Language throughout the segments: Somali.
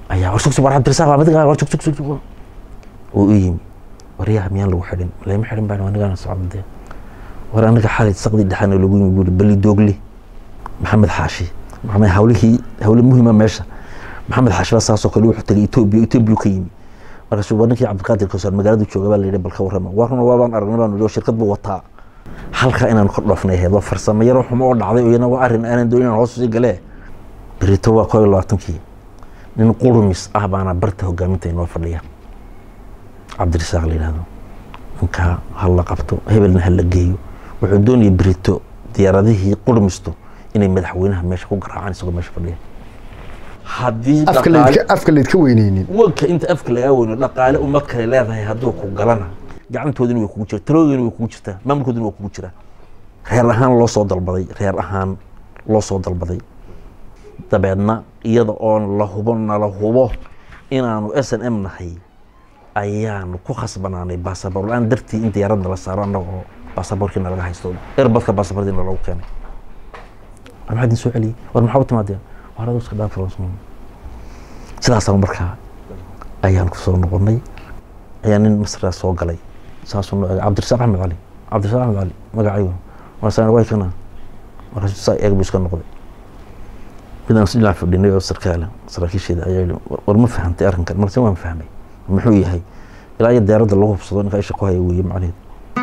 ayaa war sugsug war cabdirasaaq waa madiga war sug sug sug uu u yimi waryaha miyaan lagu xidhin lama xidhin baan anigaana socda war aniga xalay saqdi dhexana lagu yimi buuri bali doogli maxamed xaashi maxamed hawlihii hawle muhima meesha maxamed xaashi baa saasoo kale wuxuu tagay etoobiya etoobiya ka yimi markaasuu war ninkii cabdiqaadir kawsar magaaladu jooga baa la yidhi bal ka warrama warruna waabaan aragnay baan nidhi oo shirkad buu wataa halka inaan ka dhoofnay ahayd waa farsamo yaro xumo oo dhacday oo iyana waa arrin aanan doonin inaan hoos usii galee berito waa koo iyo labaatankii nin qurumis ah baana barta hogaaminta inoo fadhiya cabdirisaaq la yidhahdo ninkaa ha la qabto hebelna ha la geeyo wuxuu doonaya berito diyaaradihii qurmistu inay madaxweynaha meesha ku garaacaan isagoo meesha fadhiya haddii afka dhaqaale- laydka afka laydka weyneynin wanka inta afka lagaa weyno dhaqaale umad kale leedahay hadduu ku galana gacantoodina way kugu jirta taladoodina way kugu jirtaa maamulkoodina waa kugu jiraa reer ahaan loo soo dalbaday reer ahaan loo soo dalbaday dabeedna iyada oon la hubo nala hubo inaanu s n m nahay ayaanu ku khasbanaanay baasaboor la-aan dartii in diyaaradna la saaro annagoo baasaboorkiina laga haysto erbadka baasaboordiina loogu keenay war maxaa idin soo celiyey war maxaa u timaadeen war aduu iska dhaaf sidaasaan markaa ayaan ku soo noqonnay ayaa nin masraa soo galay saasuu noo eegay cabdirasaaq axmed cali cabdirasaaq axmed cali magacaygu markaasaan way kana markaasuu saa eeg buu iska noqday midaan is dhinac fadhinay oo sarkaala saraakiisheeda ayaa yidhi "War- war ma fahantay arrinkan markaase waan fahmay muxuu yahay ilaa iyo diyaaradda lagu hubsado ninka isha ku haya weeye macnaheedu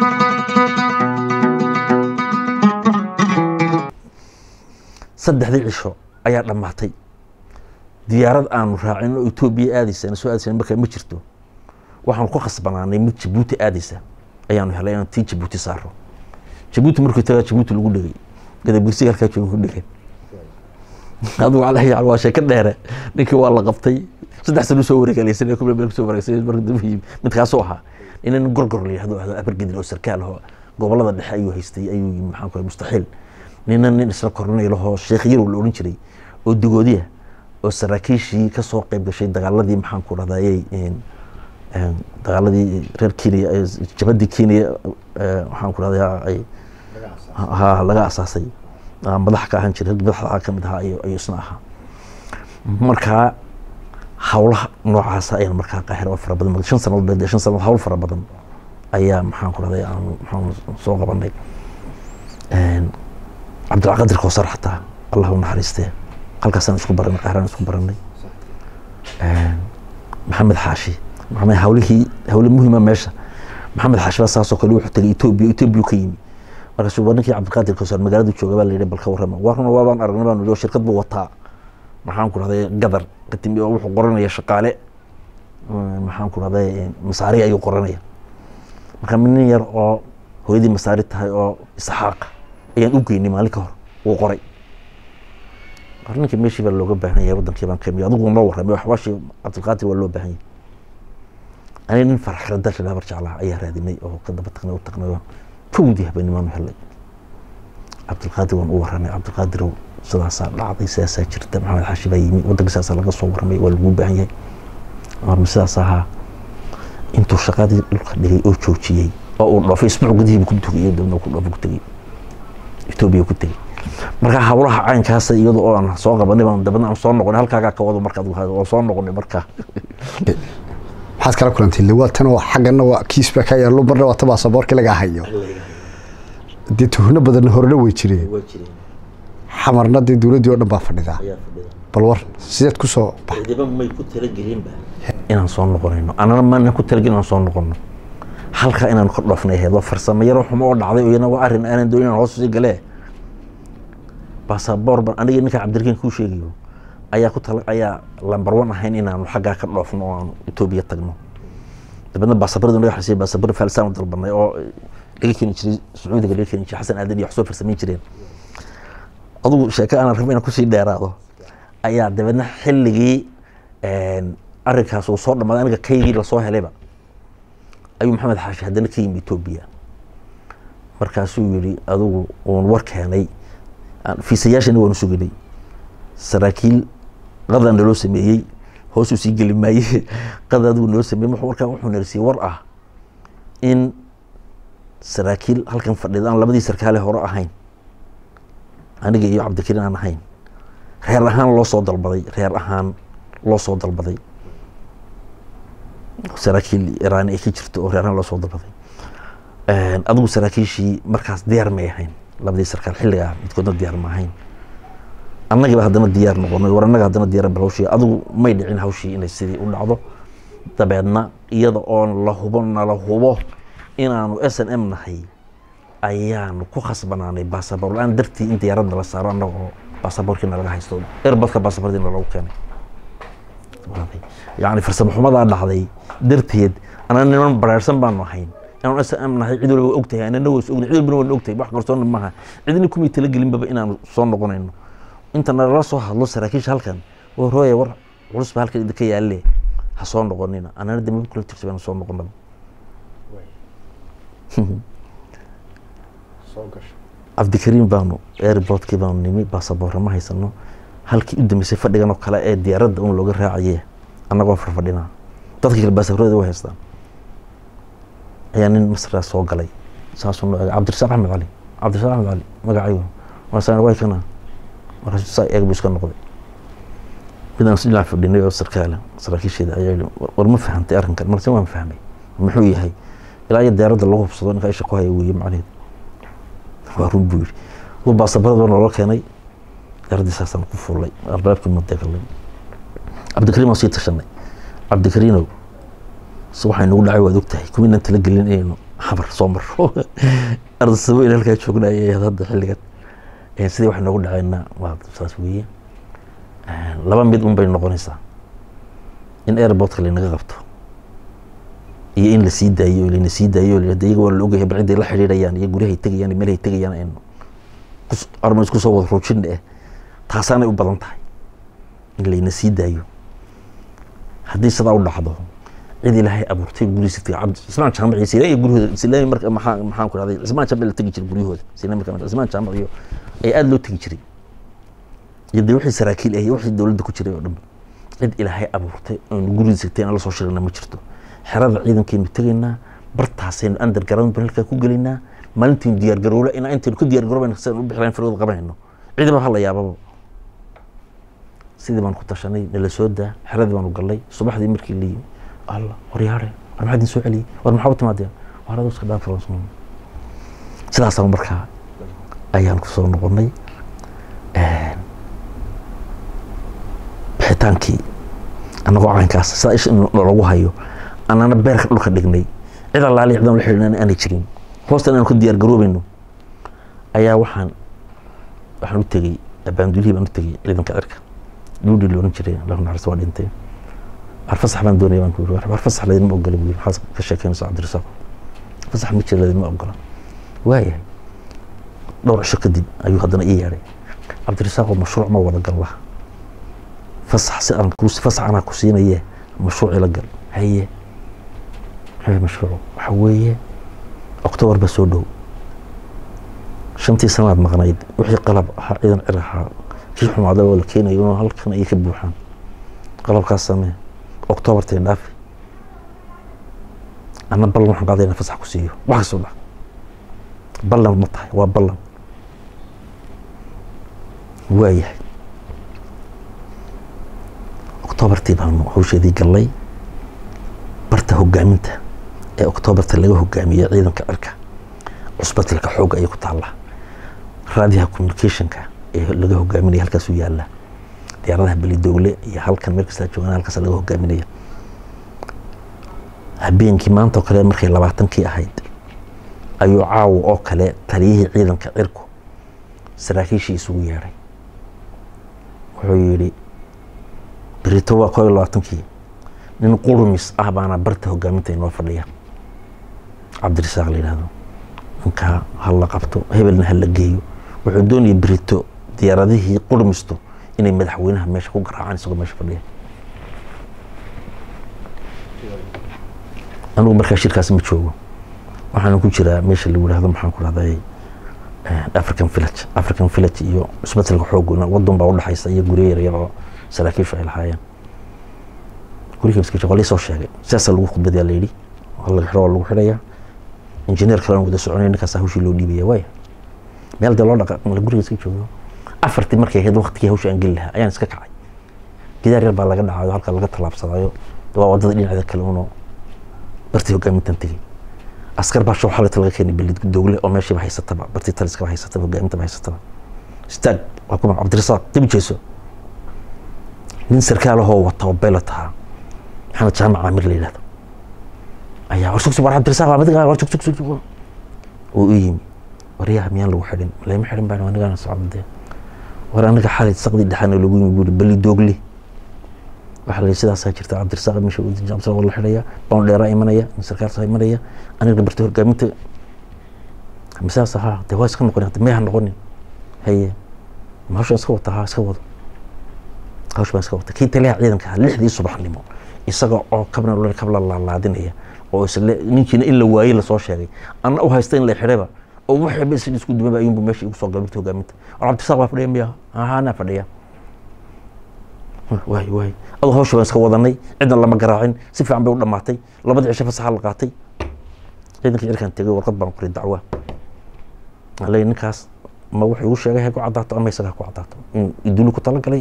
saddexdii cisho ayaa dhammaatay diyaarad aanu raacin oo etoobiya aadaysa soo aadaysa markaa ma jirto waxaanu ku khasbanaanay mid jabuuti aadaysa ayaanu helay inaan tii jabuuti saaro jabuuti markuu tagaa jabuuti lagu dhegay gadabgirsiga halkaa jooga ku dhegay adigu calahi cal waa sheeko dheere ninkii waa la qabtay saddex sano soo wareegalaysan kubla meel kusoo wareegsan marka dambe yimi mid kaasoo ahaa inan gorgor la yihahdo ahdo abargedin oo sarkaal ahoo gobolada dhexe ayuu haystay ayuu yimi maxaan ku mustaxiil nina nin isla kornay lahoo sheekh yarow la odhan jiray oo digoodiya oo saraakiishii ka soo qayb gashay dagaaladii maxaan ku dhahdaayey dagaaladii reer kenya ee jabadii kenya ee, waxaan ku dhahdaa ay ha laga asaasay aa madax ka ahaan jiray madaxda ka mid ahaa ayuu ayuu isna ahaa markaa hawlaha noocaasa ayaan markaa qaahir oo fara badan marka shan sanadood baa- shan sanadood hawl fara badan ayaa maxaan ku dhahday aanu maxaan soo qabanay cabdilqaadir kowsar xataa allah u naxariistee halkaasaan isku baranay qaahiraan isku baranay maxamed xaashi maxamed hawlihii hawle muhima meesha maxamed xaashi baa saasoo kale wuxuu tagay etoobiya etoobiya ka yimi markaasuu war ninkii cabdiqaadir kowsar magaaladu jooga baa la yidhi bal ka warrama warruna waabaan aragnay baan nidhi oo shirkad buu wataa maxaan ku dhahday gadar katimi oo wuxuu qoranaya shaqaale mm, maxaan ku dhahday masaari ayuu qoranaya marka nin yar oo hooyadii masaari tahay oo isxaaq ayaan u geynay maalin ka hor wuu qoray war ninkii meeshii baa looga baahan yahay wadankii baan kemiy adigu noo warramay waxbaashii cabdilqaadir waa loo baahan yahay aniga nin farxada shidhabar jeclaha ayaa raadinay oo ka daba tagnay u tagnay oo kowdii habeennimaanu helay cabdilqaadir waan u warramay cabdilqaadirow sidaasaa dhacday sidaasaa jirta maxamed xaashi baa yimi wadanka sidaasaa laga soo warramay waa laguu baahan yahay warma sidaas ahaa intuu shaqadii dhulka dhigay oo joojiyey oo uu dhoofay isbuuc gudihiiba ku tugay dabna ku dhoofay ku tegey etoobiya ku tegey marka hawlaha caynkaasa iyada oo aan soo qabanay baan dabadna aan soo noqonay halkaagaa ka wado marka adigu hado oo soo noqonay marka maxaad kala kulantay lawaatan oo xaggana waa kiis baa ka yaallo marna waa ta baasaboorkii lagaa hayo dee tuhno badanna horena way jireen xamarna dee dowladdii oo dhan baa fadhidaa bal war sideed ku soo bax ciidaba may ku talagelinba inaan soo noqonayno anana maana ku talagelin inaan soo noqono halka inaan ka dhoofnay ahayd waa farsamo yaro xumo oo dhacday oo iyana waa arrin aanan doonin inaan hoos usii galee baasaboor ban aniga ninka cabdirakiin kuu sheegayo ayaa ku tala ayaa lambar one ahayn inaanu xaggaa ka dhoofno oo aanu etoobiya tagno dabeedna baasaboorda naga xisay baasaboor faalsaan u dalbanay oo laga keeni jiray sacuudiga laga keeni jiray xasan aadan iyo wax soo farsamayn jireen adugu sheeko aan rabo inaan kusii dheeraado ayaa dabeedna xilligii arrinkaas uu soo dhammaaday aniga kaygii lasoo helayba ayuu maxamed xaashi haddana ka yimi etoobiya markaasuu yidhi adigu uun war keenay aan- fiisayaashana waanu suginay saraakiil qadaa naloo sameeyey hoosuu sii geli maaye qada adigu naloo sameeyey wuxuu- markaa wuxuu narsiyey war ah in saraakiil halkan fadhida aan labadii sarkaale hore ahayn aniga iyo cabdikariin aan ahayn reer ahaan loo soo dalbaday reer ahaan loo soo dalbaday saraakiil iraan ay ka jirto oo reeraan loo soo dalbaday adigu saraakiishii markaas diyaar may ahayn labadii sarkaal xilligaa midkoodna diyaar ma ahayn annagiiba haddana diyaar noqonay war annaga haddana diyaar bal hawshii adigu may dhicin hawshii inay sidii u dhacdo dabeedna iyada oo la hubo nala hubo inaanu s n m nahay ayaanu ku khasbanaanay baasaboor la-aan dartii in diyaaradna la saaro annaga oo baasaboorkiina laga haysto erbadka baasaboordiina loogu keenay yacni farsamo xumadaa dhacday darteed anaa niman baraarsan baanu ahayn inaanu s m nahay cid walba ogtahay anana waa is ognahay cid walbana waan ogtahay wax qarsoonna maaha cidina kumay talagelinbaba inaanu soo noqonayno inta nalala soo hadlo saraakiisha halkan war hooye war culus ba halkan idinka yaalle ha soo noqonina anana de maba kula jirta baanu soo noqonaba cabdikariim baanu airportkii baanu nimi baasaboorra ma haysano halkii u dambeysay fadhigan oo kale ee diyaaradda un looga raacaye annagoo farfadhinaa dadka kale baasaboorada way haystaan ayaa nin masraa soo galay saasuu noo eegay cabdirasaaq axmed cali cabdirasaaq axmed cali magacaygu waasaan way kana markaasuu saa eeg buu iska noqday midaan si dhinac fadhinay oo sarkaala saraakiisheeda ayaa yidhi war ma fahantay arrinkan marse waan fahmay muxuu yahay ilaa iyo diyaaradda lagu hubsado ninka isha ku haya weeye macnaheed waa run buu yidhi uu baasaboorad baa noola keenay diyaaradii saasaan ku fuulay albaabkii madegalay cabdikariim waan sii tashanay cabdikariinow se waxaa inagu dhacay waad ogtahay kuminaan talagelin inaynu xabar soo maro ardasabo in halkaa joognayay hadda xilligan sidii wax inoogu dhacayna waa saas weeye laba mid un bay noqonaysaa in airportka laynaga qabto iyo in lasii daayo o layna sii daayo o iyaga waa la ogyahay bal ciday la xidhiidhayaan iyo guryahay tegayaan iyo meelhay tegayaan aynu arma isku soo wada ruujina eh taasaanay u badan tahay in layna sii daayo haddii sidaa u dhacdo cid ilaahay abuurtay gurihiisa cabdi cismaan jaamac iyo sinaa iyo guryahooda sinaa marka maxaa maxaan ku dhahday cismaan jaamac la tegi jiray guryahooda sinaa marka cismaan jaamac iyo ay aada loo tegi jiray iyo dee wixii saraakiil ah iyo wixii dowladda ku jiray oo dhan cid ilaahay abuurtay oonu gurigiisa tagtay aan la soo shirana ma jirto xerada ciidankaynu tegaynaa bartaasaynu underground ban halkaa ku gelaynaa maalintiinu diyaar garoola inaa intaynu ku diyaar garoobayna sidaan u bixilayn firooda qabanayno ciidaba ha la yaababa sidii baan ku tashanay nala soo daa xeradii baanu gallay subaxdii markii la yimi alla war yaare war maxaa idin soo celiyey war maxaa u timaadeen war adoo iska dhaaf sidaasaan markaa ayaan ku soo noqonay bixitaankii annagoo caynkaas sidaa isha nalagu hayo annana beerka dhulka dhignay cid allaali cidaan la xidhiidhan aanay jirin hoostan aan ku diyaar garoobayno ayaa waxaan waxaan u tegey abaandulihii baan u tegey ciidanka cirka duudhii looran jiray allahu naxariis waa dhintay war fasax baan doonaya baan ku yiri war fasax laydinma ogola buu yiri maxaad ka sheekeynaysa cabdirasaaq fasax ma jira laydinma ogola waayahay dhowr cisho kadib ayuu haddana ii yeedhay cabdirasaaqoo mashruuc ma wada gal laha fasax si aan ku fasax anaa ku siinaye mashruuc ila gal haye maxay mashruuc waxa weeye octobar ba soo dhow shantii sanaad maqnayd wixii qalab ahaa ciidan cir ahaa kii xumaada oo la keenayo halkan ayay ka buuxaan qalabkaas samee octobartay dhaafi anna ballan waxaan qaadayna fasax ku siiyo wax kastoo dhac ballan ma tahay waa ballan waayahay octobartii baanu hawsheedii gallay barta hogaaminta ee octobarta laga hogaamiyey ciidanka cirka cusbatilka xoogga ayay ku taallaa raadiyaha communicationka ee laga hogaaminaya halkaasuu yaallaa diyaaradaha belidowle iyo halkan meel kastaa joogaan halkaas laga hogaaminaya habeenkii maanta oo kale markay labaatankii ahayd ayuu caawa oo kale taliyihii ciidanka cirku saraakiishii isugu yeedhay wuxuu yidhi berito waa koo iyo labaatankii nin qurumis ah baana barta hogaaminta inoo fadhiya cabdirasaaq la yidhahdo ninkaa ha la qabto hebelna ha la geeyo wuxuu doonaya berito diyaaradihii qurmisto inay madaxweynaha meesha ku garaacaan isagoo meesha fadhiya anigu markaa shirkaas ma joogo waxaana ku jiraa meesha lagu yidhahdo maxaan ku dhahday african village african village iyo cusbatalka xooguna waddan baa udhexaysa iyo guryo yaryar oo saraakiishu ay lahaayeen guriga maskiisha waa laysoo sheegay sidaasaa lagu khudbadayaa la yidhi waa laga xiro waa lagu xidhayaa injineer kale aan wada soconay ninkaas hawshii loo dhiibaya waaya meel dee loo dhaqaaq mala guriga iska joogo afartii markay ahayd waqtigii hawsha aan geli lahaa ayaan iska kacay gidaar yar baa laga dhacayo halka laga tallaabsadayo waa wadada dhinaceeda kale uno bartii hogaamintan tegey askar baa shoo xalata laga keenay belid doogle oo meeshiiba haysataba bartii taliskaba haysataba hogaamintaba haysataba istaag waa kuma cabdirasaaq dib jeeso nin sarkaalahoo wata oo beelot ahaa maxamed jaamac caamir la yidhahdo ayaa war sugsug war cabdirasaaq waa madiga war sugsug sugsug uu u yimi waryaha miyaan lagu xidhin lama xidhin baan anigana socda war aniga xalay saqdi dhexaana lagu yimi buuri beli doogle waxaa la sidaasaa jirta cabdirasaaq meesha uu dejin cabdirasaaq waa la xidhaya bawn dheeraa imanaya nin sarkaalsaa imanaya aniga barta hogaaminta misaas ahaa dee waa iska noqonin hadda meeha noqonin haye ma hawshaan iska wata haa iska wado hawsh baan iska wata kii taliyaha ciidanka ahaa lixdii subaxnimo isaga oo kabna kabla laalaadinaya oo isle ninkiina in la waayey lasoo sheegay anna u haysta in la xidhayba oo waxba is isku dumaba ayuunbu meesha igu soo galay marta hogaaminta war cabdirasaaq baa fadhiya miya ahaanaa fadhiya waay waay adoo hawsha baan iska wadanay cidna lama garaacin si fiican bay u dhamaatay labadii cisho fasaxa la qaatay ciidankii cirkaan tegay warqad baan qoray dacwa aley ninkaas ma wuxuu igu sheegay ha ku caddaato ama isaga ha ku caddaato in idulu ku talagalay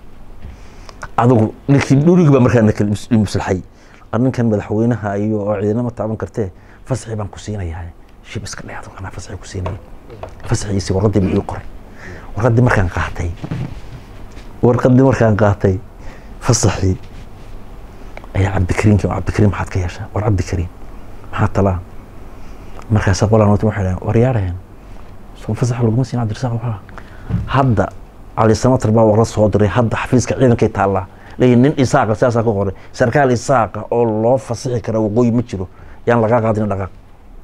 adigu ninkii dhurigi baa markaa nakal muslaxay ninkan madaxweynaha iyo oo ciidana ma taaban kartee fasaxii baan ku siinayaa shib iska dheh adigu anaa fasaxii ku siinaya fasaxiisi warqadii buu ii qoray warqadii markaan qaatay warqadii markaan qaatay fasaxii ayaa cabdikariimki cabdikariim maxaad ka yeeshaa war cabdikariim maxaa talaa markaasa qolaan wata waxay dhahen war yaaraheen soo fasax laguma siin cabdirasaaq waxaa hadda cali samatar baa warla soo diray hadda xafiiska ciidankay taallaa leeyihin nin isaaqa sidaasaa ku qoray sarkaal isaaqa oo loo fasixi kara waqooyi ma jiro yaan lagaa qaadin dhaqaaq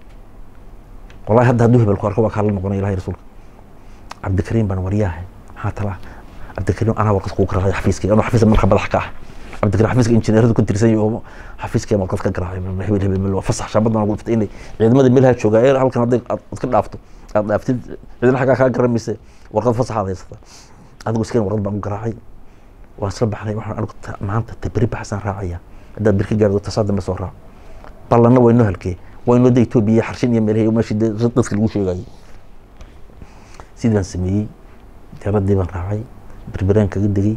wallahi hadda hadduu hebel ku arko waa kaala noqonay ilahay rasuulka cabdikariim baan waryaahay maxaa talaa cabdikariim anaa warqad kuu garaacay xafiiskii anuu xafiiska marka madax ka ah cabdikariim xafiiska injineeradu ku tirsan yahay oo xafiiskii warqad ka garaacay hebel hebel meel waa fasax shaabadana ugu dhiftay inay ciidamada meelaha joogaa ee halkan hadday aad ka dhaafto aad dhaaftid ciidana xaggaa kaa garamaysa warqad fasaxaad haysata adigu iskeen warqad baan u garaacay waan isla baxnay waxaan anigu maanta taberi baxsaan raacaya haddaad birka gaardo tasaa dambe soo raac ballanna waynoo halkee waynoo da etoobiya xarshin iyo meelahay meeshii dadka lagu sheegayay sidii baan sameeyey diyaaradii baan raacay berberaan kaga degay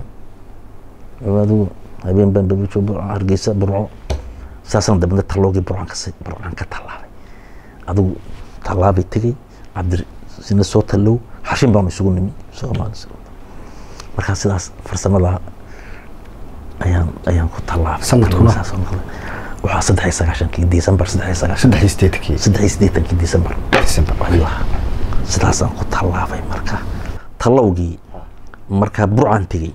adigu habeen baan babijo hargeysa burco saasaan dambena talloogii burcaan ka burcaan ka tallaabay adigu tallaabay tegey cabdi sina soo tallow xarshin baanu isugu nimi soomaali markaa sidaas farsamada ayaan ayaan ku tallaabay Sanadkuna? waxaa saddex iyo sagaashankii december saddex iyo sagaashan saddex iyo sideetankii saddex iyo siddeetankii december December. ayuu ahaa sidaasaan ku tallaabay marka tallowgii markaa burcaan tegey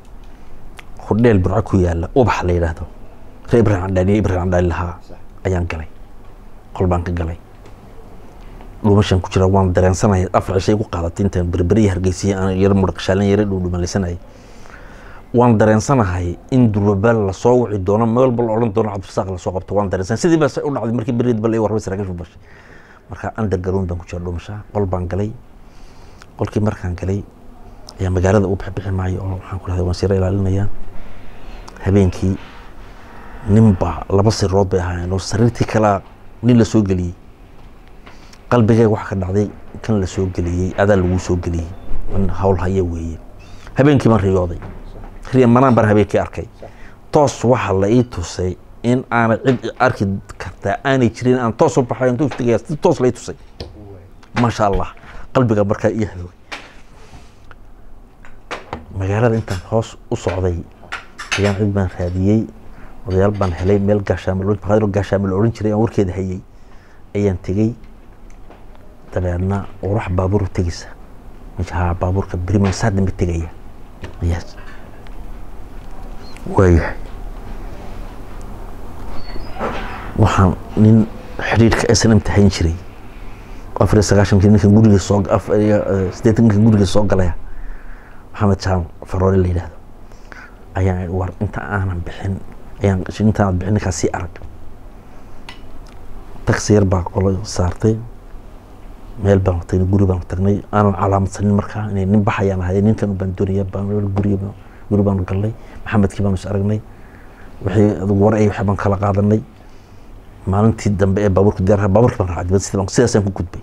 hodheel burco ku yaala ubax la yidhaahdo ree ibrahim candhaani ibrahim candhaani lahaa ayaan galay qol baan ka galay dhuumashaan ku jira waan dareensanaya afar cishay ku qaadatay intaan berberiya hargeysiya aan yar mudhaqshaalan yara dhuudhumalaysanayay waan dareensanahay in durbabaal lasoo wici doono meel bal odhan doono cabdirasaaq lasoo qabto waan dareensanay sidii baa u dhacday markii berid bal ay warrabay saraakiishu bashay marka undergaroon baan ku jira dhuumashaa qol baan galay qolkii markaan galay ayaa magaalada u bixbixi maayo oo waxaan ku dhahday waan sira ilaalinaya habeenkii ninbaa laba sirood bay ahaayeen oo sariirtii kalaa nin la soo geliyey qalbigayga waxa ka dhacday kan la soo geliyey adaa lagu soo geliyey in hawl haya weeye habeenkii baan riyooday riya manaan baan habeenkii arkay toos waxa la ii tusay in aanay cid arki kartaa aanay jirin aan toos u baxay intuu iftigaya si toos la ii tusay maasha allah qalbiga markaa ii hadoogay magaalada intaan hoos u socday ayaan cid baan raadiyey odayaal baan helay meel gaashaamo gaashaamo la odhan jiray aan warkeeda hayay ayaan tegey dabeedna urax baabuur tegeysa haa baabuurka beriman saa dambe tegaya ayaa waayahay waxaan nin xidhiidhka snm tahayn jiray afar iyo sagaashankii ninkan guriga soo afar iyo siddeetan ninkan guriga soo galaya maxamed jaam faroore la yidhaahdo ayaan idhi war inta aanan bixin ayaan inta aanad bixin ninkaas sii arag taxi yar baa qolo saartay meel baan tagnay guri baan tagnay aanan calaamadsanin markaa inay nin baxayaan ahay ninkan baan doonaya baan guri guri baanu galnay maxamedkii baanu is aragnay wixii adugu war ay waxay baan kala qaadanay maalintii dambe ee baabuurka diyaar baabuurka baan raacay dibadda sidii baan sidaasaan ku gudbay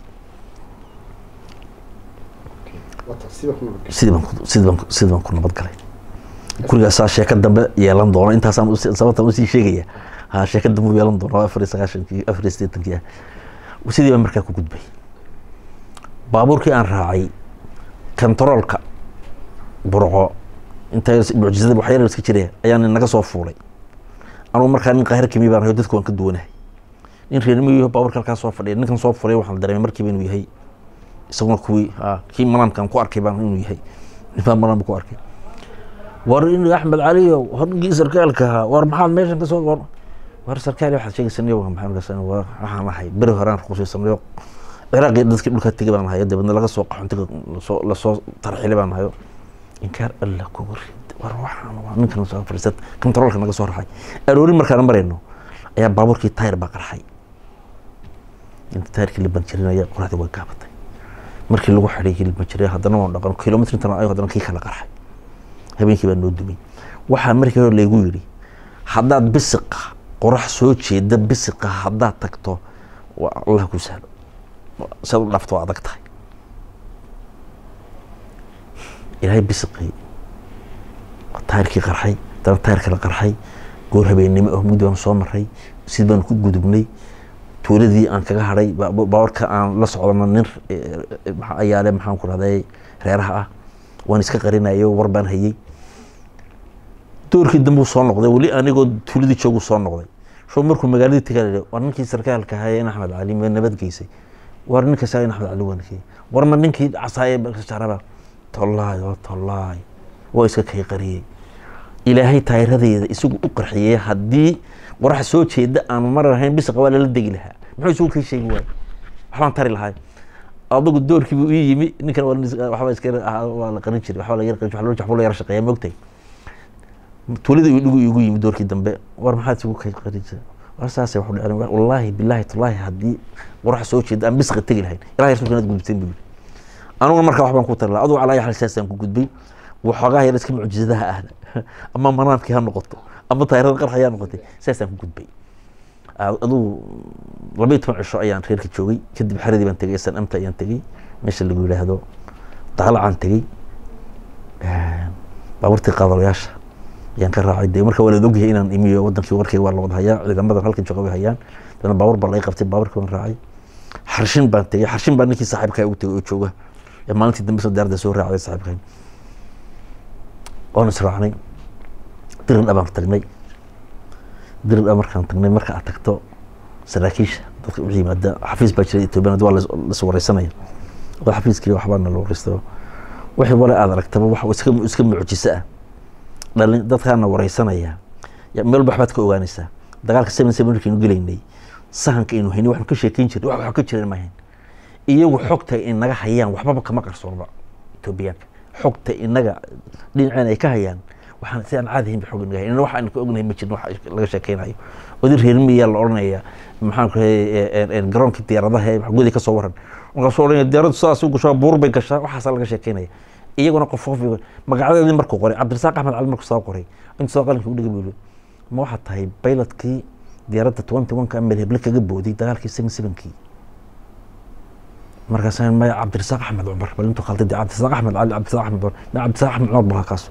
sidii baan sidii baan sidii baan ku nabad galay gurigaasaa sheeko dambe yeelan doono intaasaan usi- sababtaan usii sheegaya ha sheeko dambe u yeelan doono afar iyo sagaashankii afar iyo siddeetankii ah sidii baan markaa ku gudbay baabuurkii aan raacay kontaroolka burco inta mucjisada wax yar iska jiraya ayaan naga soo fuulay anugu markaa nin qaahir kemi baan hayo dadku waan ka duwanahay nin reermiyo baabuurka halkaa soo fadhiya ninkan soo fulay waxaan dareemay markiiba inuu yahay isaguna kuwii ha kii manaamkan ku arkay baan inuu yahay ninbaa manaam ku arkay war in axmed caliyo horgii sarkaalka ahaa war maxaad meeshan kasoo war war sarkaali waxaad sheegaysanayo waa maxaa markaas waa waxaan ahay beri horaan ruqsiisanayo ciraaqii dadkii dhulka tegay baan hayo dabeedna laga soo qaxontiga lasoo lasoo tarxilay baan hayo inkaar alla kugu rid war waxaan waa ninkan soo fadhiisat kontaroolka naga soo raxay aroorin markaan marayno ayaa baabuurkii tayr baa qarxay inta tayrkii la banjirinaya qoraxdii way gaabatay markii lagu xidhay kii la banjiriyay haddana waan dhaqan kilomitr intan ayo haddana kii kala qarxay habeenkii baa noo dumay waxaa markii hore laygu yidhi haddaad bisiqa qorax soo jeeda bisiqa haddaad tagto waa allah ku sahlo siad u dhaafto waa adag tahay ilaahay bisiqii tayrkii qarxay haddana tayr kala qarxay goor habeennimo ah mugdi baan soo maray sid baan ku gudubnay tuuladii aan kaga hadhay baawarka aan la socdano nin ayaale maxaan ku rahday reeraha ah waan iska qarinayo war baan hayey doorkii dambe uu soo noqday weli anigoo tuuladii joogu soo noqday soo markuu magaaladii tagaa war ninkii sarkaalka ahaa in axmed cali ma nabad geysay war ninka saa in axmed cali wankey war ma ninkii casaaye jaraba tollaay oo tollaay waa iska kay qariyey ilaahay taayiradeeda isagu u qarxiyey haddii qorax soo jeeda aan mar ahayn bisaqa waa lala degi lahaa muxuu isugu kay sheegi waay waxbaan tari lahay adigu doorkii buu ii yimi ninkan waxba iska waa la qarin jiray waxba la yar qarin jiray waxba la yar shaqeeya moogtay tuulada uu dhigu igu yimi doorkii dambe war maxaad isugu kay qarin jiray war saasay waxu dhaceen wallaahi bilaahi tallaahi haddii qorax soo jeeda aan bisaqa tegi lahayn ilahay rasuulka inaad gudubteen buu yidhi anuguna markaa waxbaan ku tari lahaa adugu calaa xal saasaan ku gudbay waxoogaa yar iska mucjisadaha ahda ama manaamkii ha noqoto ama taayirada qarxa ha noqotay saasaan ku gudbay adugu labaiyo toban cisho ayaan reerka joogay kadib xeradii baan tegay san amta ayaan tegey meesha lagu yidhaahdo daalacaan tegey baabuurtii qaadalayaasha ayaan ka raacay de marka waa la ogyahay inaan imiyo wadankii warkayga waa la wada hayaa ciidamadan halkan jooga way hayaan dana baabuur baa laga qabtay baabuurkii baan raacay xarshin baan tegey xarshin baa ninkii saaxiibkaa ugu tegay oo jooga ee maalintii dambe soo daarda soo raacday saaxiibkan oon israacnay diridha baan tagnay diridha markaan tagnay marka aad tagto saraakiisha dadka u yimaada xafiis baa jira ethoobiyan waa las wareysanaya oo xafiiskii waxbaana la wareysto wixii wale aad aragtaba wax iska iska mucjiso ah dhalin dadkaana wareysanaya meel walba waxbaad ka ogaanaysaa dagaalka seven seven markaynu gelaynay sahanka aynu haynay waxnu ka sheekeyn jirnay wax wax ka jiran maahayn iyagu xogta inaga hayaan waxbaba kama qarsoonba etoobiyaanka xogta inaga dhinaceen ay ka hayaan waxaan si aan caadi ahayn ba xog inaga hayan wax aan ka ognahay ma jirin wax laga sheekeynayo odin reer miyaa la odhanaya maxaan ku rahay garoonkii diyaaradaha ee guday ka soo waran markaasuu odhanaya diyaaraddu sidaas u gashaa buur bay gashaa waxaasaa laga sheekeynaya iyaguna qof qof magacyadeedii markuu qoray cabdirasaaq axmed cali markuu soo qoray inta soo qalinka u dhigi buu ma waxaa tahay baylotkii diyaaradda twenty one ka amel heble kaga booday dagaalkii seven sevenkii markaas maya cabdirasaaq axmed cumar bal intuu khalday cabdirasaaq axmed cali cabdirasaaq axmed cumar ma cabdirasaaq axmed cumar baa kaas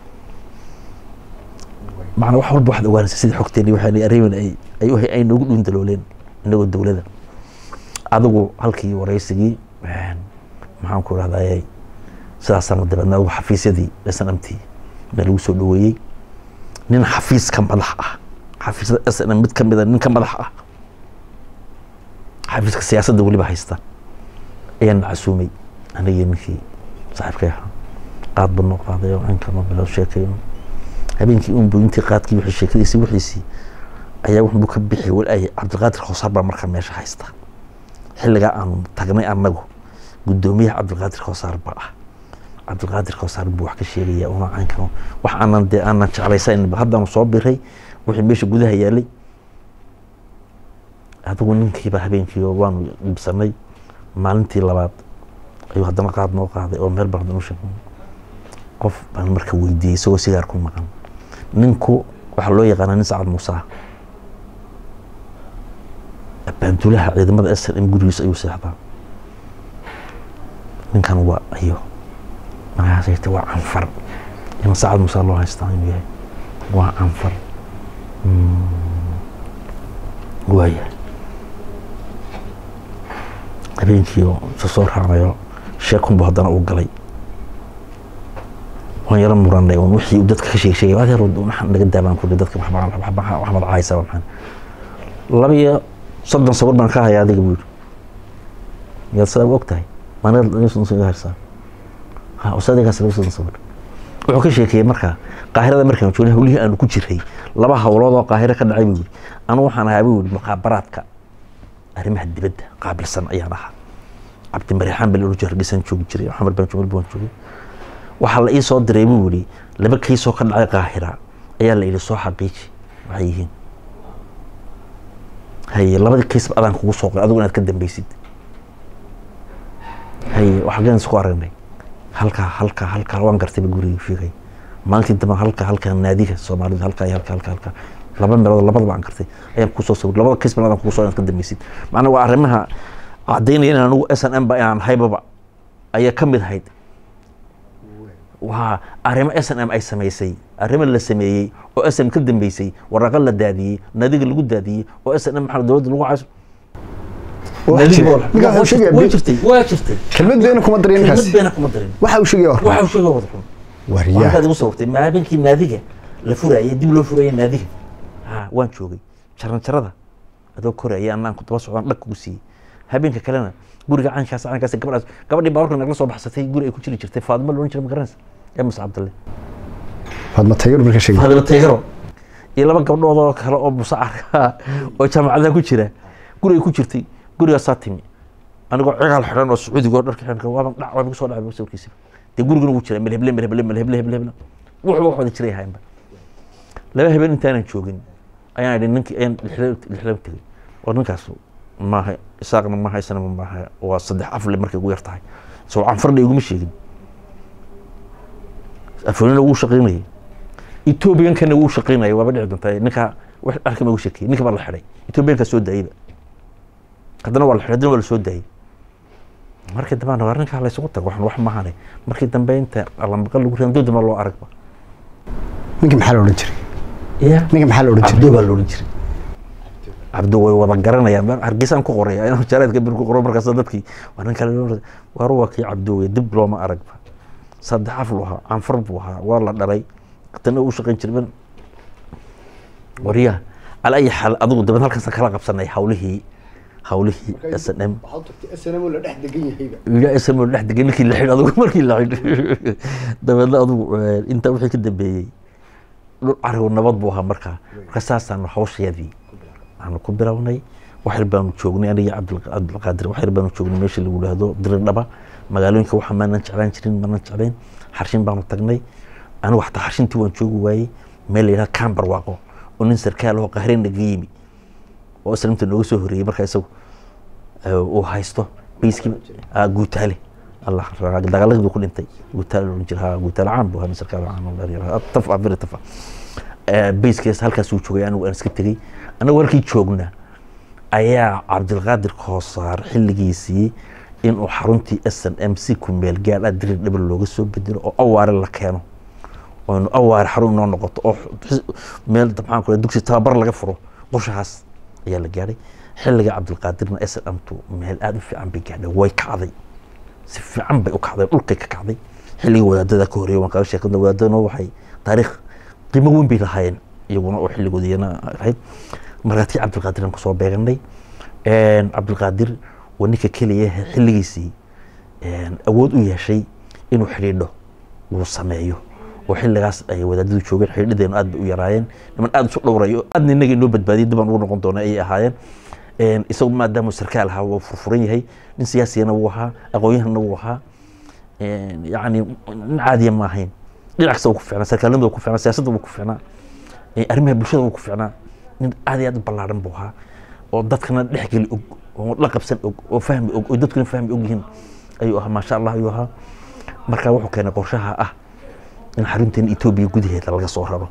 macna wax walba waxaad ogaanaysa sidii xogteeni waxaan arrimin ay ay u ay noogu dhuun dalooleen inagoo dowladda adigu halkii wareysigii maxaan ku rahdaayay sidaasana dabeedna adigu xafiisyadii s n m t baa lagu soo dhaweeyey nin xafiis ka madax ah xafiisyada s n m mid ka mida nin ka madax ah xafiiska siyaasadda weliba haysta ayaan casuumay anigii ninkii saaxiibkay ahaa qaad ba noo qaaday oo cinkama bilo sheekayno habeenkii unbu intii qaadkii wixii sheekadiisii wixiisii ayaa wuxuu ka bixi walaayay cabdiqaadir khoosaar baa markaa meesha haysta xilligaa aanu tagnay annagu guddoomiyaha cabdiqaadir khoosaar baa ah cabdiqaadir khoosaar buu wax ka sheegaya una caynkano wax aanan dee aanan jeclaysayn haddaanu soo biray wixii meesha gudaha yaalay adigu ninkiiba habeenkii waanu dhibsanay maalintii labaad ayuu haddana qaad noo qaaday oo meel baan haddana u sheegay qof baan marka weydiiyey isagoo sigaar ku maqan ninku waxaa loo yaqaanaa nin sacad muuse ah abaantulaha ciidamada s n m gurigiisa ayuu seexdaa ninkan waa ayo markaasayta waa canfar ima saacad musaa loo haystaa inuu yahay waa canfar waaya habeenkii oo isa soo raacnayo sheekunbu haddana uu galay waan yaro muranay un wixii uu dadka ka sheeg sheegay adeer maxaan naga daabaan kudhi dadka waxbaad caaysa maxaan laba iyo soddon sawir baan ka haya adiga buu yidhi miyaad sidaa u og tahay maanaga harsaa ha usadigaas laba soddon sawir wuxuu ka sheekeeyey markaa qaahirada markaan joogna hawlihii aanu ku jiray laba hawlood oo qaahiro ka dhacay buu yidhi anu waxaan ahaa buu yidhi muqaabaraadka arrimaha dibadda qaabilsan ayaan ahaa cabdimariixaan baa la jira dhisan joogi jiray maxamed baan joogi baan joogay waxaa la ii soo diray buu yidhi laba kaysoo ka dhacay qaahira ayaa la yidhi soo xaqiiji waxay yihiin haye labadii kaysba adaan kugu soo qoray adigu inaad ka dambeysid haye waxaan isku aragnay halkaa halkaa halkaa waan gartayba guriga sheegay maalintii dambe halkaa halkaa naadiga soomaalida halkaa iyo halkaa halkaa halkaa laba meelood labadaba aan gartay ayaan kusoo sawir labada kaysba adaan kugu soo inaad ka dambeysid macnaa waa arrimaha caddaynaya in anigu s n m ba inaan haybaba ayaa ka mid ahayd waa arrimo s n m ay samaysay arrimo la sameeyey oo s n ka dambeysay waraqo la daadiyey nadiga lagu daadiyey oo s n m maxaa dowladda lagu cayso waa jirtay waa jirtay kelmad beena kuma darin kelmad ninkaasi beena kuma darin waxa uu sheegay waxa uu sheegay wada xun waryaa waxaad igu sawirtay maabinkii naadiga la furayay dib loo furayay naadiga ha waan joogay jaran jarada adoo koraya anaan ku daba socdaan dhag kugu siiyey habeenka kalena guriga caynkaas caynkaas gabadhaas gabadhii baaburka nagla soo baxsatay guri ay ku jiri jirtay faadimo loodhan jiray ma garanaysa yaa muse cabdalle faadma tagar marka sheegay faadimo taygaro iyo laba gabdhood oo kale oo musacarka oo jaamacadaha ku jira guri ay ku jirtay gurigaasaa timi anigoo cigaal xidhan oo sacuudiga oo dharka xidhan waaban dhac waa igu soo dhacay sawirkiisiba dee gurigana wuu jiray melheble melheble melheble heble heble wuxuba wax wada jiray ahaynba laba habeen intaanan joogin ayaan idhi ninkii ayaan lixlaba tegey oo ninkaas maaha isaaqna maaha isnama maaha waa saddex afle markay ugu yar tahay soo canfarna iguma sheegin afooyina wuu shaqaynayay etoobiyankana wuu shaqaynayay waaba dhici doontaa ninkaa wax arkama ugu sheekeyey ninka baa la xidhay etoobiyankaa soo daayeyba haddana waa la xidhay haddana waa la soo daayey markii dambe waa ninkaa la isugu tago waxan wax maahane markii dambe inta allamaqal lagu ridan doodama loo aragba ninka maxaa la odhan jiray ya ninka maxaa la odhan cabdo jiray baa la odhan jiray cabdo way wada garanayaan hargeysaan ku qoray inaan jaraadka bir ku qoro markaas dadkii waa nin kale waa ruwa kii cabdo wey dib looma aragba saddex af lu ahaa canfar buu ahaa waa la dhalay tana uu shaqayn jiray ban waryaa ala ayi xaal adigu dabad halkaas kala qabsanay hawlihii hawlihii s n m ila sm dhex degay ninkii la xidh adigu markii la xidh dabeedna adigu intaa wixii ka dambeeyey dhul carigo nabad buu ahaa markaa marka saasaanu hawshayadii aanu ku bilownay waxyar baanu joognay aniga cabdilqaadir waxyar baanu joognay meesha lagu dhahdo diridhaba magaalooyinka waxa maanan jeclaan jirin maanan jeclayn xarshin baanu tagnay anigu xataa xarshintii waan joogi waayey meel la yidhaha cambar waaqo oo nin sarkaal oo qahreen naga yimi oo islamta nooga soo horreeyey markaa isagu uu haysto bayskii guutaale allah dagaaladii buu ku dhintay guutaale oran jira ha guutaale caan buu ahaa sarkaal caan taf ah biri tafa bayskiis halkaas uu joogay anigu aan iska tegey anagu halkii joogna ayaa cabdilqaadir koosaar xilligiisii inuu xaruntii s n m c ku meel gaadha dirir dhabar looga soo bedelo oo awaare la keeno oonu awaare xarun inoo noqoto oo meel maxaan ku dugsi tababar laga furo qorshahaas ayaa la gaadhay xilliga cabdilqaadirna s n m tu meel aada u fiican bay gaadhay way kacday si fiican bay u kacday dhulkay ka kacday xilligii wadaadada ka horreeyay waan kaga sheekadna wadaadadana waxay taariikh qiimo weyn bay lahaayeen iyaguna oo xilligood iyana ahayd markaa tii cabdilqaadir aan kusoo beeganay cabdilqaadir waa ninka keliya xilligiisii awood u yeeshay inuu xidhiidho uu sameeyo oo xilligaas ay wadaadadu joogeen xidhiidhadeenu aad bay u yaraayeen niman aada isu dhowrayo aadna inaga inoo badbaadiyay dibaan ugu noqon doona ayay ahaayeen isagu maadaama sarkaal ahaa wuu furfuran yahay nin siyaasigana wuu ahaa aqoon-yahanna wuu ahaa yacni nin caadiya ma ahayn dhinac kasta wuu ku ficnaa sarkaalnimada wuu ku ficnaa siyaasadda wuu ku ficnaa arrimaha bulshada wuu ku ficnaa nin aad iyo aad u ballaaran buu ahaa oo dadkana dhexgeli og oo la qabsan og oo fahmi og oo dadkuna fahmi og yihiin ayuu ahaa maasha allah ayuu ahaa marka wuxuu keenay qorshaha ah in xarunteena etoobiya gudaheeda laga soo raro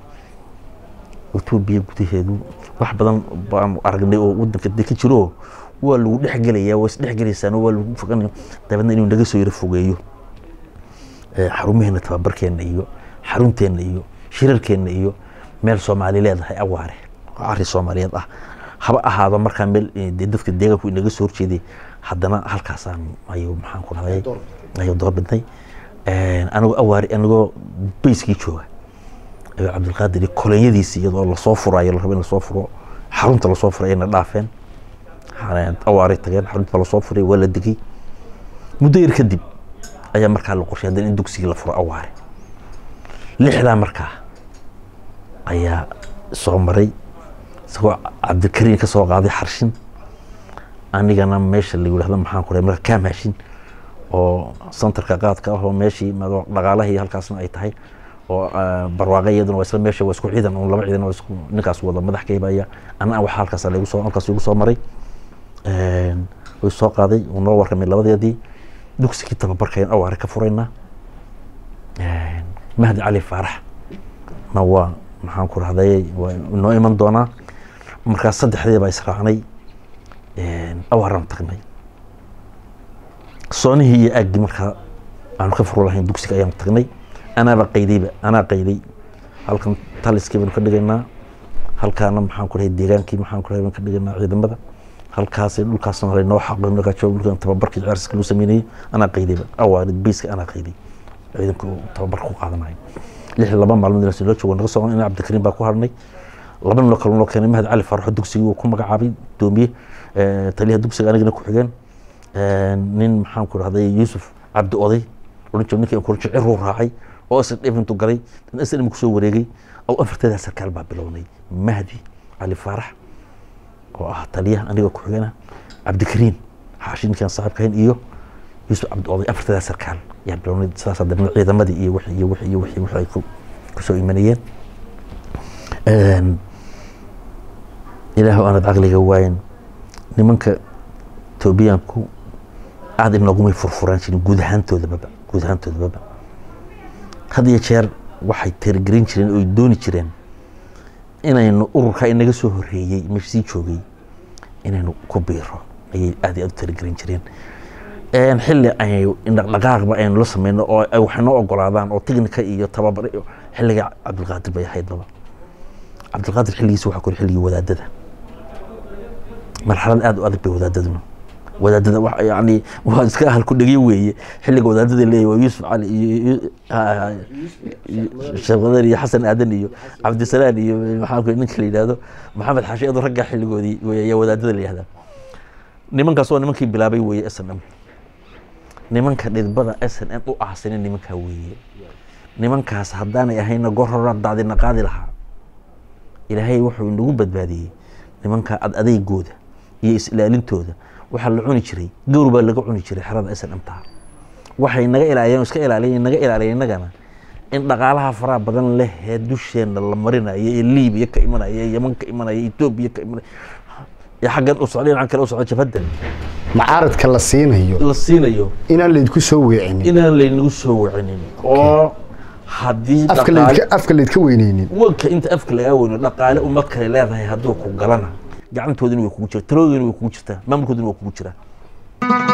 etoobiya gudaheedu wax badan baanu aragnay oo wadanka de ka jiro waa lagu dhexgelayaa waa isdhexgelaysaan waa lagu foganaya dabeedna inuu naga soo yaro fogeeyo xarumaheena tababarkeena iyo xarunteenna iyo shirarkeenna iyo meel soomaali leedahay awaare oo arrin soomaaliyeed ah haba ahaado markaa meel dee dadka deegaanku inaga soo horjeeday haddana halkaasaan ayuu maxaan ku dhahday ayuu doorbidnay anigoo awaare anigoo bayskii jooga ayuu cabdilqaadir kolonyadiisi iyadoo lasoo furayo la rabo in lasoo furo xarunta lasoo furay ayna dhaafeen awaaray tageen xarunta lasoo furay waa la degay muddo yar kadib ayaa markaa la qorshay haddana in dugsigii la furo awaare lixdaa markaa ayaa soo maray isagoo cabdikariin ka soo qaaday xarshin anigana meesha la yidhahdo maxaan ku marka kaamaashin oo santarka qaadka ah oo meeshii dhaqaalahii halkaasna ay tahay oo barwaaqe iyaduna waa isla meesha waa isku ciidan un laba ciidan waa isku ninkaas wada madax kaybaya ana waxa halkaas lagu soo halkaas igu soo maray way soo qaaday uu noo warramay labadeedii dugsigii tababarkayn awaare ka furaynaa mahdi cali faarax na waa maxaan ku rahday waa noo iman doonaa markaas saddexdii baa israacnay awaaraan tagnay soonihii iyo aaggii markaa aanu ka furo lahayn dugsiga ayaanu tagnay anaaba qaydayba anaa qayday halkan taliskii baynu ka dhigaynaa halkaana maxaan ku dhahay deegaankii maxaan ku dhahay baynu ka dhigaynaa ciidamada halkaas dhulkaasna laynoo xaqo markaa joogo dhulkan tababarkii ciyaarska lagu sameynayay anaa qaydayba awaarid bayska anaa qayday ciidanka uu tababarka ku qaadanayo lix laba maalmood inaa loo joogo naga soo in cabdikariim baa ku harnay laba noo kale noo keenay mahad cali faaraxo dugsigii uu ku magacaabay doomiye taliyaha dugsiga anigana ku xigeen nin maxaan ku rahday yuusuf cabdi oday odhan jiro ninkii kurjo ciruu raacay oo isla dhifintu galay dan isla dhimku soo wareegay oo afarteedaa sarkaal baa bilownay mahdi cali faarax oo ah taliyaha aniga ku xigana cabdikariim xaashi ninkaan saaxiibkahayn iyo yuusuf cabdi oday afarteedaa sarkaal yaa bilownay sidaas haddana ciidamadii iyo wixii iyo wixii iyo wixii wixii ay ku kusoo imanayeen ilaahu aanad caqliga waayin nimanka etoobiyaanku aada inoogumay furfuraan jirin guud ahaantoodababa guud ahaantoodababa had iyo jeer waxay tirigelin jireen oo dooni jireen inaynu ururka inaga soo horeeyey meesha sii joogay inaynu ku biiro ayay aad iyo aad u tirigelin jireen xilli ay dhaqdhaqaaqba aynu la sameyno oo ay wax noo ogolaadaan oo technica iyo tababar xilliga cabdilqaadir bay ahayd baba cabdilqaadir xilligiisa waxaa kori xilligii wadaadada marxalad aada u adag bay wadaadaduna wadaadada yani waa iska ahal ku dhegyo weeye xilliga wadaadada leeyahy waa yuusuf cali iyo sheekh qadar iyo xasan aadan iyo cabdisalaan iyo maxaa ku ninka la yidhahdo maxamed xaashi adu raggaa xilligoodii ayaa wadaadada la yihahdaa nimankaas waa nimankii bilaabay weeye s n m nimanka dhidbada s n m u ahsinin nimankaa weeye nimankaas haddaanay ahayna goor hora daadina qaadi lahaa ilaahay wuxuu inagu badbaadiyey nimanka ad adeygooda iyo is-ilaalintooda waxaa la cuni jiray gawr baa laga cuni jiray xerada s n m taa waxay naga ilaaliyeen iska ilaaliyen naga ilaaliya innagana in dhaqaalaha faraha badan leh ee dusheenna la marinayo ee liibiya ka imanaya ee yeman ka imanaya etoobiya ka imanaya ee xaggan u socda dhinacan kale u socda jabhadan macaaradka la siinayo la siinayo inaan laydku soo weecinin inaan laynagu soo wacinin oo haddii afka dhaqaale laydka afka laydka weyneynin wanka inta afka lagaa weyno dhaqaale umad kale leedahay hadduu ku galana gacantoodina way kugu jirta taladoodina way kugu jirtaa maamulkoodina waa kugu jiraa